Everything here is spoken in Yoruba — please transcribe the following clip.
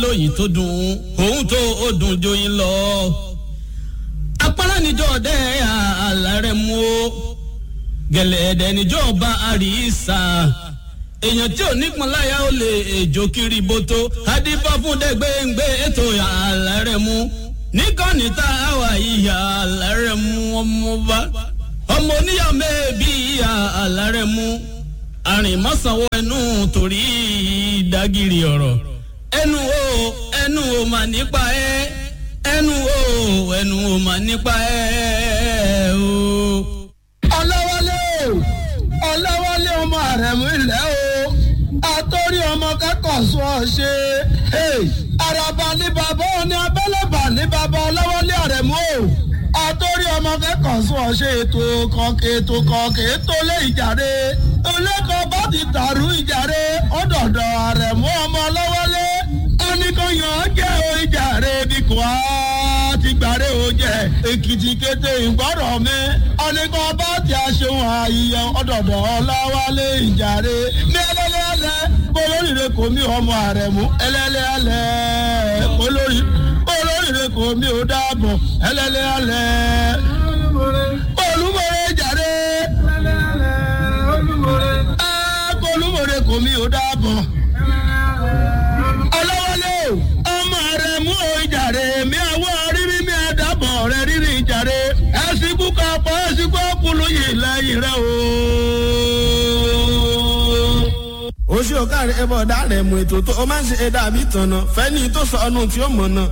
lóyìn tó dùn òun tó ó dùn joyin lọ. apárá níjọ́ ọdẹ àlàrẹ̀ mú o gẹ̀lẹ́dẹ̀ níjọ́ ọba àríṣà èèyàn tí ò nípọn láyà ó lè èjò kiri bótó adífá fún dẹgbẹǹgbẹ ètò àlàrẹ̀ mú níkànnì tá a wà ìyá àlàrẹ̀ mú ọmọ bá ọmọ oníyà mẹ́ẹ̀bí ìyá àlàrẹ̀ mú àrìnmọ́sánwó ẹnu torí ìdágìrì ọ̀rọ̀ ẹnu o ẹnu o mà nípa ẹ ẹnu o ẹnu o mà nípa ẹ o. ọlọ́wọ́lé o ọlọ́wọ́lé ọmọ àrẹ̀mú ilẹ̀ o àtọ́rí ọmọ kẹ́kọ̀ọ́ sọ ọ ṣe àràbà ní bàbá òní abẹ́lẹ́bà ní bàbá ọlọ́wọ́lé àrẹ̀mú o àtọ́rí ọmọ kẹ́kọ̀ọ́ sọ ọ ṣe ètò kọ̀ọ̀kẹ́ ètò kọ̀ọ̀kẹ́ ètò lé ìjàre olẹ́kọ̀ọ́ bá ti dàrú ìjàre ọ̀dọ̀dọ̀ àrẹ̀mú ọmọ ọlọ́wọ́lé oníkanyàn jẹ́ o ìjàre bí kò á ti gbàre o jẹ́ èkìtì kété ìgbọ́rọ̀ mi oníkan bá ti aṣeun àyíyẹ ọ̀dọ̀dọ̀ ọlọ́wọ́lé ìjàre ní ẹlẹ́lẹ́lẹ́ olóríire kò mí ọmọ àrẹ̀mú ẹlẹ́lẹ́lẹ́ olórí olóríire kò mí ò dáàbọ̀ ẹlẹ́lẹ́lẹ́ olúmọ̀rẹ́ ìjàre olúmọ̀rẹ́ kò mí ò dáàbọ̀ ọlọ́wọ́lé ọmọ rẹ̀ mú o ìjàre mi àwọ̀ rírí mi àdàbọ̀ rẹ̀ rírí ìjàre ẹ̀sìnkú kapọ̀ ẹ̀sìnkú ọkùnrin yìí lẹ́yìn rẹ̀ o. oṣù ọ̀gá rẹ̀ ẹ̀bọ̀ ọ̀dà rẹ̀ mú ètò tó o máa ń ṣe ẹ̀dá àbí tànà fẹ́ni tó sọ ọ́nù tí ó mọ̀ náà